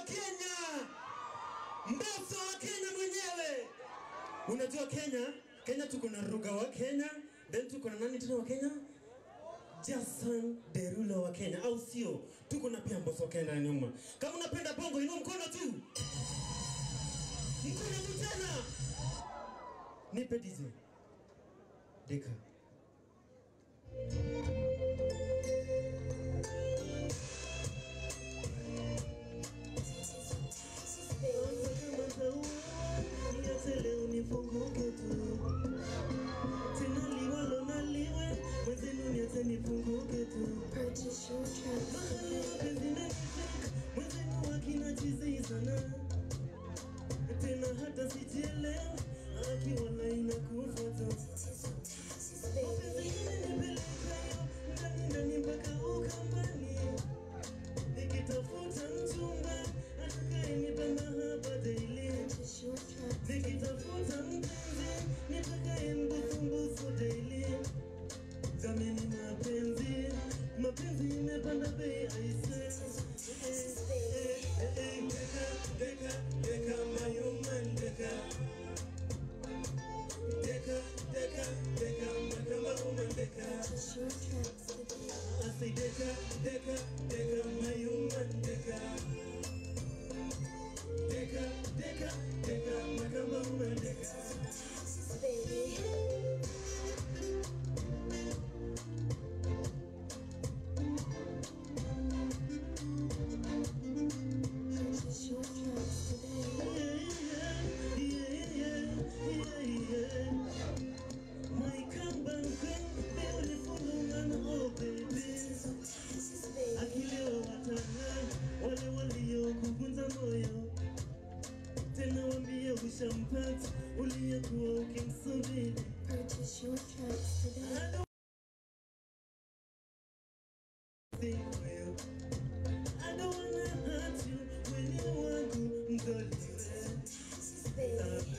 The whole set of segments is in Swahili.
Kenya, Mbosso wa Kenya mwenyewe. Unajua Kenya, Kenya tuko na Ruga wa Kenya, then tuko na nani tena wa Kenya? Jason Derulo wa Kenya, au sio? Tuko na pia Mbosso wa Kenya nyuma. Kama unapenda bongo, inua mkono tu, mkono tu tena. Nipe DJ Deka. Niache leo nifunguke tu tena liwalo na liwe mwenzenu niache nifunguke tu Purchase your tracks mahali today. mapenzi nanifika mwenzenu wakina chizi sana tena hata sijielewa akiwa laina kufuata mapenzi imenipelekayo ndani ndani mpaka ukambani nikitafuta mchumba atakayenipa mahaba daily Purchase your tracks nikitafuta mpenzi nitakaye mbusumbusu daily jameni mapenzi mapenzi imepanda bei aise deka deka deka my human deka deka deka deka my kama woman deka Purchase your tracks today. I say deka deka deka my human deka deka deka deka my kama woman deka Baby. Purchase your tracks today. My comeback queen, beautiful woman, oh baby. Baby. Akilio watana wale waliokufunza moyo, tena wambie ushampata uliyekuwa ukimsubiri. Purchase your tracks today. I don't think well. I don't wanna hurt you when you wangu mdoliwe. Baby.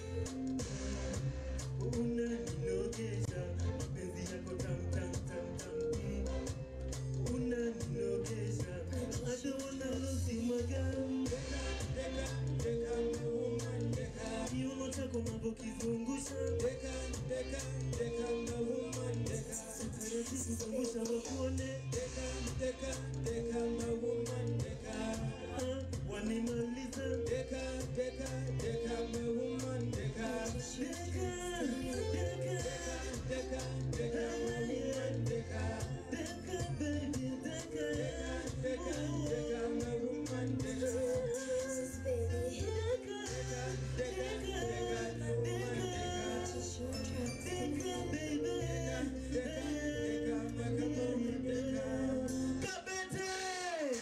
unaninogesha mapenzi yako tam tam tam tam mm. unaninogesha I don't wanna lose my girl kiuno chako navyokizungusha taratibu zungusha wakuone Ah, wanimaliza deka deka deka deka baby deka Baby. deka deka deka Purchase your tracks today. deka baby Kabete!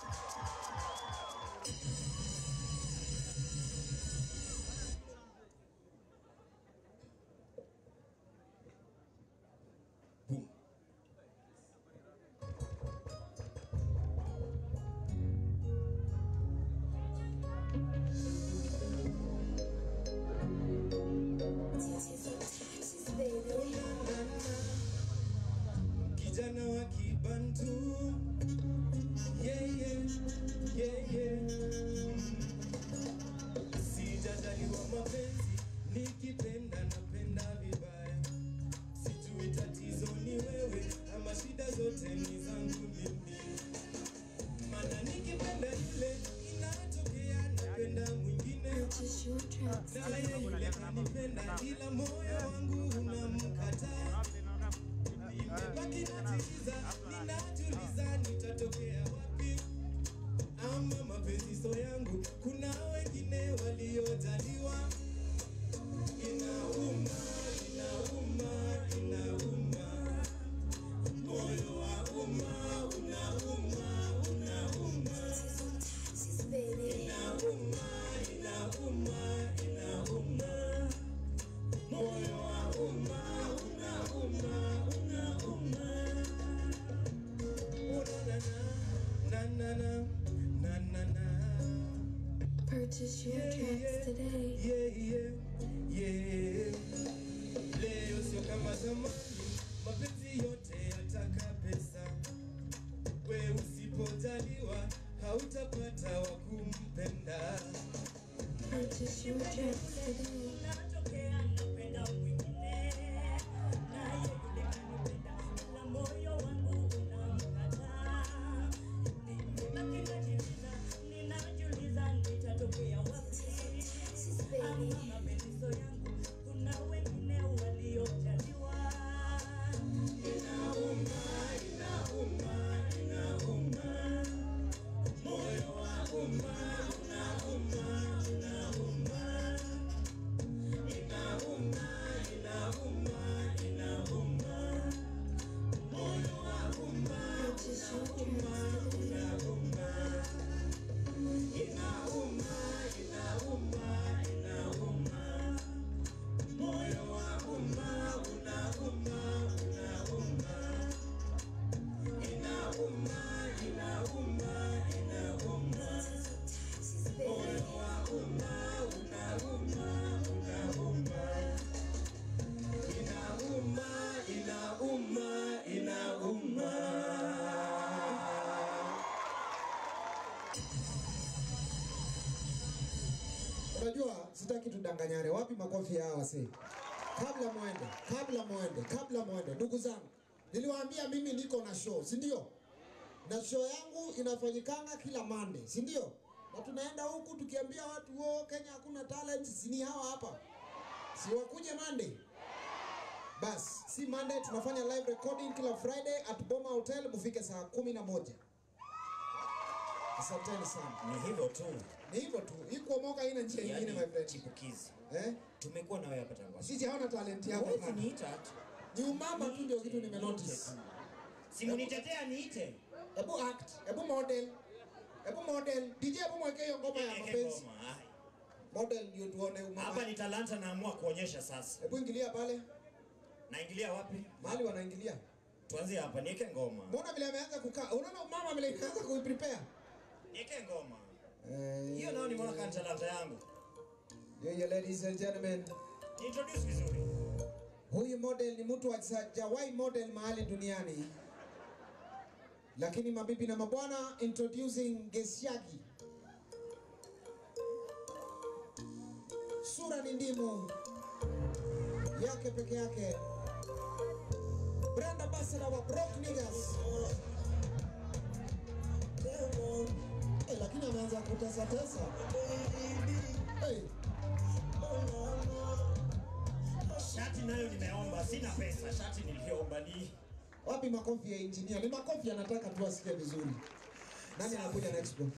Boom. Baby. kijana wa kibantu yeah, yeah, yeah, yeah. sijajaliwa mapenzi nikipenda napenda vibaya sijui tatizo ni wewe ama shida zote ni zangu mimi mana nikipenda yule inatokea napenda mwingine Purchase your tracks naye yule kanipenda ila moyo wangu unamkataa nimebaki natiliza ninajuliza nitatokea wapi ama mapenzi so yangu kuna wengine waliojaliwa inauma inauma inauma moyo wa umma unauma unauma Baby. inauma inauma inauma moyo wa umma unauma unauma na na na na na na Purchase your Yeah, tracks yeah. today. yeah yeah yeah leo sio kama zamani mapenzi yote yataka pesa we usipojaliwa hautapata wa kumpenda Purchase your tracks today. Taxes, baby. Purchase your tracks today. Taxes, baby. Inauma, inauma, inauma. Unajua sitaki tudanganyane. Wapi makofi ya hawa wase? Kabla muende, kabla muende, kabla muende, ndugu zangu, niliwaambia mimi niko na show, si ndio? Na show yangu inafanyikanga kila Monday, si ndio? Na tunaenda huku tukiambia watu wo Kenya hakuna talent, si ni hawa hapa, si wakuje Monday? Bas, si Monday, tunafanya live recording kila Friday at Boma Hotel, mufike saa kumi na moja. Asanteni sana. Ni hivyo tu. Ni hivyo tu, hii kuomoka haina njia nyingine my Yaani friend. chipukizi. Eh? Tumekuwa na wewe hapa tangu. Sisi hawana talent yako Huwezi bana. niita tu. Ni umama tu ndio kitu Niite nimenotice. tu. Simunitetea niite. Hebu act, hebu model. Hebu model. DJ hebu mweke hiyo ngoma ya Niweke mapenzi. ngoma. Ai. Model ndio tuone Hapa umama. ni talanta naamua kuonyesha sasa. Hebu ingilia pale. Naingilia wapi? Mahali wanaingilia. Tuanzie hapa, niweke ngoma. Mbona vile ameanza kukaa? Unaona umama vile ameanza kuiprepare? Niweke ngoma. Eh. Hiyo nao nimeona kama talanta yangu. Yo, yo, ladies and gentlemen. Ni introduce vizuri. Huyu model ni mtu hajawahi model mahali duniani. Lakini mabibi na mabwana, introducing Gesiagi. Sura ni ndimu yake peke yake. Brand ambassador wa Broke Niggas. Eh, lakini ameanza kutesa tesa. Hey. Shati nayo nimeomba, sina pesa. Shati niliomba ni Wapi makofi ya engineer? Ni makofi anataka tu asikie vizuri. Nani anakuja next bro?